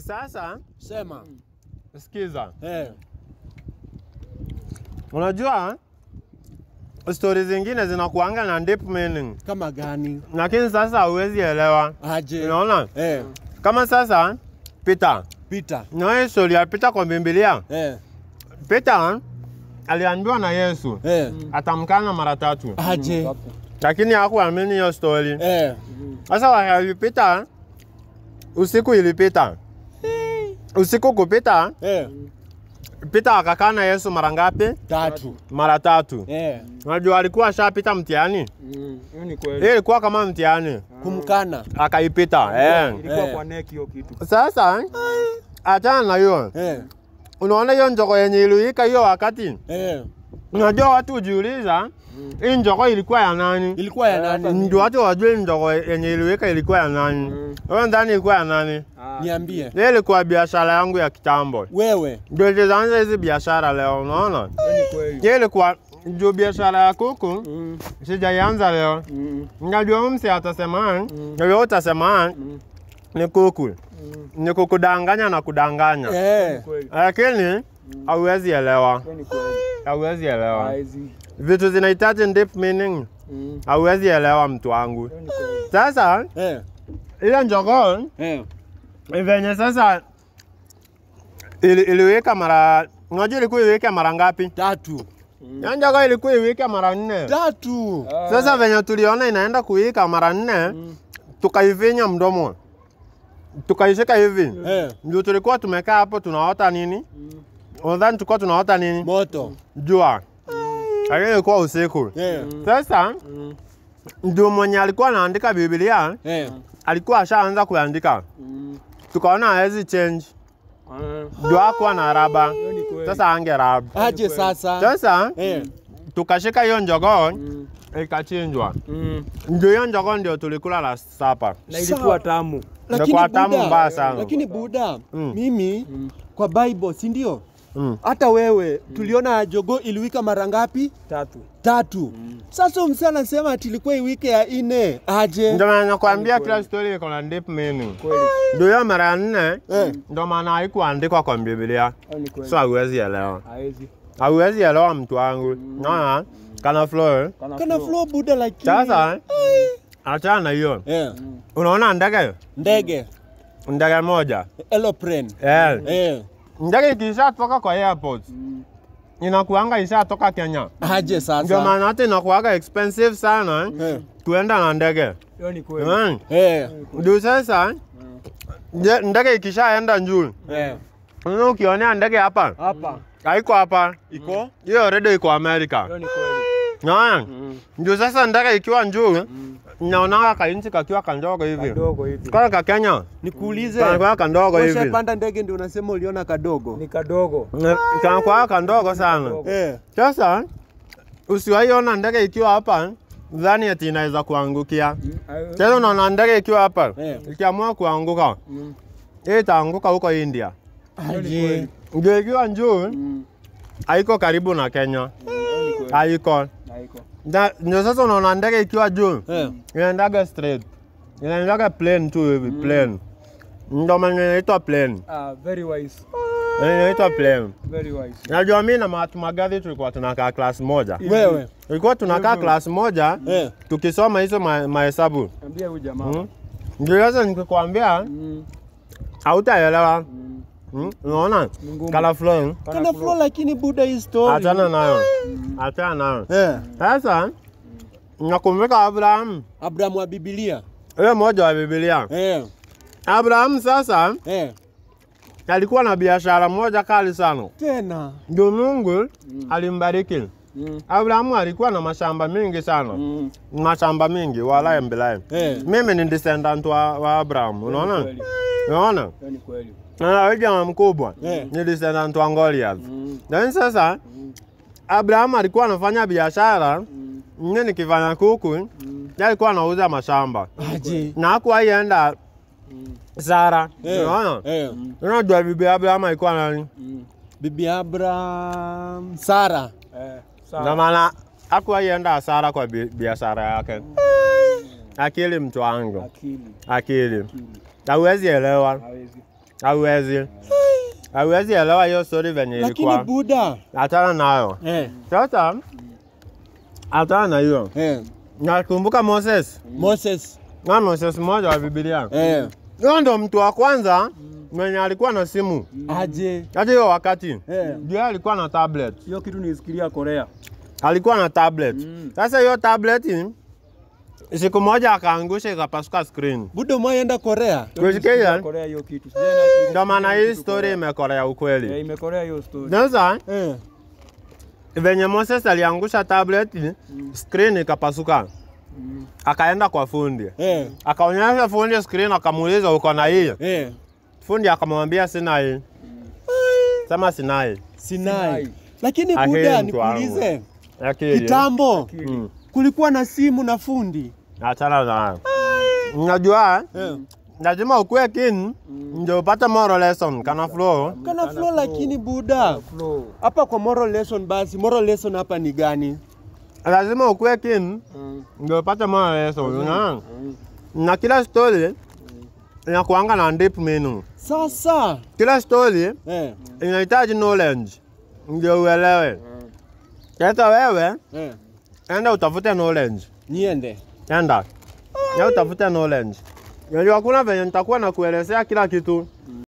Sasa Sema. sikiza, Eh. unajua stori zingine zinakuanga na deep meaning, Kama gani? lakini sasa hauwezi elewa. Aje. Unaona, Eh. kama sasa Peter, Peter. na hii stori ya Peter kwa Biblia, Eh. Peter aliambiwa na Yesu Eh. atamkana mara tatu, Aje. lakini hakuamini hiyo stori. Eh. Sasa walipita, usiku ilipita, usiku kupita, Eh. Peter akakaa na Yesu mara ngapi? Tatu. Mara tatu. Eh. Unajua alikuwa ashapita mtihani, Mm, hiyo ni kweli. hii ilikuwa kama mtihani, Kumkana. akaipita eh. Ilikuwa Eh. kwa neck hiyo kitu. Sasa achana na hiyo, Eh. unaona hiyo njoko yenye iliwika hiyo wakati, Eh. unajua watu hujiuliza hii njoko ilikuwa ya nani? Ilikuwa ya nani? Ndio watu wajue njoko yenye iliwika ilikuwa ya nani. Wewe ndani ilikuwa ya nani? Ah, Niambie. Hii ilikuwa biashara yangu ya kitambo. Wewe. Ndio nilianza hizi biashara leo, unaona? hiyo ni kweli. Hii ilikuwa ndio biashara ya kuku, Mm, sijaianza leo. mm, Najua msi atasema, wewe utasema ni kuku, ni kukudanganya na kudanganya, Eh. kweli. lakini hauwezi elewa, Hiyo ni kweli. hauwezi elewa. Haizi. Vitu zinahitaji deep meaning, Mm, hauwezi elewa mtu wangu. hiyo ni kweli. Sasa Eh. ile njogoo Eh. venye sasa ili, iliweka mara, unajua ilikuwa iweke mara ngapi? Tatu. Hiyo njogoo ilikuwa iweke mara nne. Tatu. Ah, Sasa venye tuliona inaenda kuwika mara nne, tukaifinya mdomo, tukaishika hivi, Eh. ndio tulikuwa tumekaa hapo tunaota nini? Unadhani tulikuwa tunaota nini? Moto. Jua, lakini ilikuwa usiku. Eh. Sasa mm, ndio mwenye alikuwa anaandika Biblia Eh. alikuwa ashaanza kuandika, mm, tukaona hawezi change, ah, ndio hakuwa na raba, hiyo ni kweli. sasa ange raba. Aje sasa. Sasa Eh. tukashika hiyo njogoo Mm, ikachinjwa, mm. ndio hiyo njogoo ndio tulikula la sapa. Na ilikuwa tamu. Imekuwa tamu mbaya sana. Lakini Buda, Mm. mimi Mm. kwa Bible, si ndio? Mm. Hata wewe tuliona jogo iliwika mara ngapi? Tatu. Tatu. Sasa huyu msee anasema ati ilikuwa iwike ya ine. Aje? Ndio maana nakwambia Kweli. kila story iko na deep meaning. Kweli. Ndio hiyo mara ya nne Eh. ndio maana haikuandikwa kwa Biblia, Hiyo ni kweli. so hauwezi elewa, Haizi. hauwezi elewa mtu wangu. Naona kana flow. Kana flow Buda lakini. Sasa achana na hiyo, Eh. unaona ndege Ndege. ndege moja Aeroplane. eh, Eh. ndege ikishatoka kwa airport inakuanga ishatoka Kenya, Aje ndio sasa? maana hata inakuanga expensive sana Eh. kuenda na ndege Hiyo ni kweli. Mm. Eh. Ndio sasa nde- ndege ikishaenda juu, Eh. unaona ukionea ndege hapa Hapa. haiko hapa, Iko? hiyo redio iko Amerika. Hiyo ni kweli. Naona Mm, ndio sasa ndege ikiwa juu, naonanga kainchi kakiwa kandogo hivi, Kadogo hivi. kana ka Kenya Nikuulize. kanakuwa kandogo hivi, Ushapanda ndege ndio unasema uliona kadogo? Ni kadogo. kanakuwa kandogo sana. Kadogo. Eh. Sasa usiwaiona ndege ikiwa hapa dhani ati inaweza kuangukia. Mm, hayo- Sasa unaona ndege ikiwa hapa Eh. ikiamua kuanguka, Mm, hii itaanguka huko India. hiyo ni Aje. kweli. Ndio ikiwa juu Mm, haiko karibu na Kenya, mm, hiyo ni kweli. haiko. Haiko. Na- Ndio sasa unaona ndege ikiwa juu Eh. inaendaga straight, inaendaga plane tu hivi plane. Ndio maana inaitwa plane, Ah, very wise. inaitwa plane. Very wise. Najua mimi na Mahatma Gandhi tulikuwa tunakaa class moja, Wewe. tulikuwa tunakaa class moja Eh. tukisoma hizo ma- mahesabu. Ambia huyu jamaa. Mm. Ndio sasa nikikwambia Mm, hautaelewa. mm. Mm, Unaona Ni ngumu. color flowing, Kana flow lakini Buda hii story. achana nayo, achana nayo. Eh. Sasa nakumbuka Abraham, Abraham wa Biblia. yule mmoja wa Biblia. Eh. Abraham sasa Eh. alikuwa na biashara moja kali sana, Tena. ndio Mungu alimbariki. Mm, Abrahamu alikuwa na mashamba mingi sana, mm. mashamba mingi walaye mbilaye. Eh. Mimi ni descendant wa, wa Abraham, unaona, Kweli. unaona Hiyo ni kweli. na huyu jamaa mkubwa Eh. ni descendant wa Goliath. Mm, Lakini sasa Abraham alikuwa anafanya biashara, mm, mimi nikifanya kuku, mm, yeye alikuwa anauza mashamba Aje. na hakuwahi enda mm, Sara, Eh. unaona. Eh. Unajua bibi Abraham alikuwa nani? mm. Bibi Abraham. Sara. Eh, Ndio sawa. maana hakuwahi enda hasara kwa bi- biashara yake. Akili mtu wangu, Akili. akili Akili. hauwezi elewa. Hawezi. hauwezi hauwezi elewa hiyo story venye Lakini ilikuwa. Buda. Achana nayo Eh. sasa, achana na hiyo. Eh. Nakumbuka Moses Moses. na Moses mmoja wa Biblia, Eh. huyo ndo mtu wa kwanza mwenye alikuwa na simu Aje. hata hiyo wakati Eh. ndio alikuwa na tablet, Hiyo kitu nisikilia Korea. alikuwa na tablet. Mm. Sasa hiyo tablet siku moja akaangusha ikapasuka screen. Buda umeenda Korea? Hiyo Kusikia nisikilia hiyo? Korea hiyo kitu. Sijaenda- Ndio maana hii kitu story Korea. imekorea Eh, ukweli. imekorea hiyo story. Sasa Eh. venye Moses aliangusha tablet, screen ikapasuka, Mm. akaenda kwa fundi, Eh. akaonyesha fundi screen, akamuuliza uko na hii? Eh. Fundi akamwambia sina hii. Sema sina hii. Sinai. Sinai. Lakini Aheri Buda mtu wangu. nikuulize. Akili. Kitambo Mm. kulikuwa na simu na fundi. Achana nayo. Unajua Eh. lazima ukuwe keen ndio upate moral lesson kana flow. Kana flow lakini Buda. Flow. Hapa kwa moral lesson basi, moral lesson hapa ni gani? Lazima ukuwe keen Mm. ndio upate moral lesson. Unaona? Mm. Na kila story inakuanga na deep meaning. Sasa. Kila story Eh. inahitaji knowledge ndio uelewe. Mm. Sasa wewe Eh. enda utafute knowledge. Niende. Enda. Ya utafute knowledge. Unajua kuna venye nitakuwa na kuelezea kila kitu.